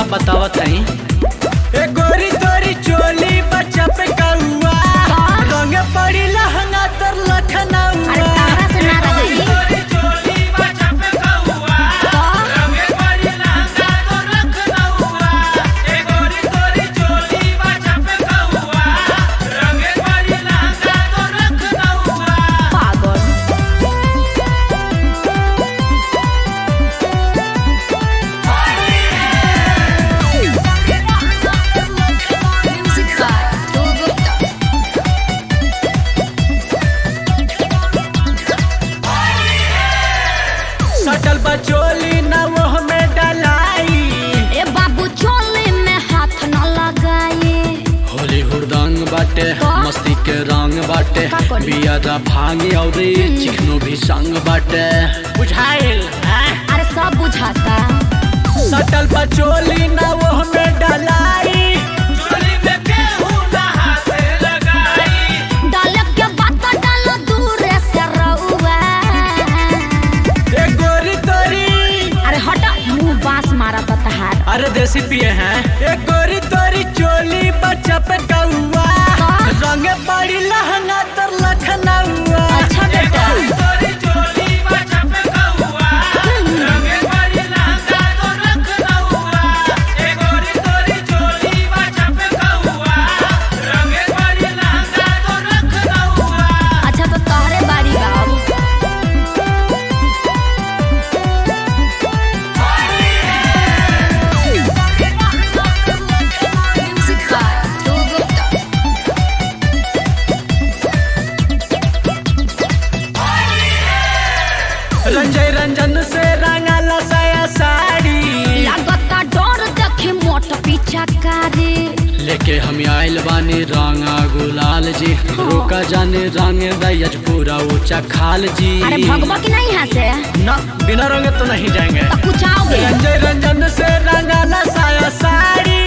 बतावत हई ए गोरी तोरी चोली बच्चा पे कौआ रंग पड़ी लहंगा तर लखनऊ अरे तारा से ना रही पागल Music by Dhruv Gupta. सटल बचोली न वो में डलाई ए बाबू चोली में हाथ न लगाए होली हुड़दंग बाटे का? मस्ती के रंग बाटे का करी? बिया भांगी और चिकनो भी संग बाटे बुझाइल हैं? अरे सब बुझाता सटल बचोली न वो में डलाई डाले के बात डालो दूर से रउआ ए गोरी तोरी अरे हटा मुंह बांस मारा तो तहार अरे देसी पिए हैं ए गोरी तोरी चोली बच्चा पे कौआ का? रंग पड़ी लहंगा तर लखनऊ अच्छा बेटा अच्छा तो तोहरे बारी बाबू Music by Dhruv Gupta. Ranjay Ranjan से रंगल साया साड़ी लागता डर देखे मोट पीछा करे लेके हम आइल बानी रंगा गुलाल जी रोका जाने रंग दयज पूरा ऊंचा खाल जी अरे भगवा की नहीं यहाँ से ना बिना रंगे तो नहीं जाएंगे तो कुछ आओगे रंजय रंजन से रंगल साया साड़ी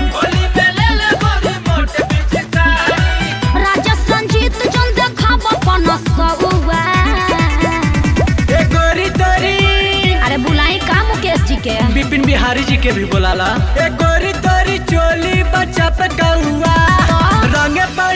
राजा संजीत जन देखा बपन सउआ ए गोरी तोरी अरे बुलाई का मुकेश जी के बिपिन बिहारी जी के भी बुलाला ए गोरी तोरी चोली बच्चा पे कौआ रंगे पड़ी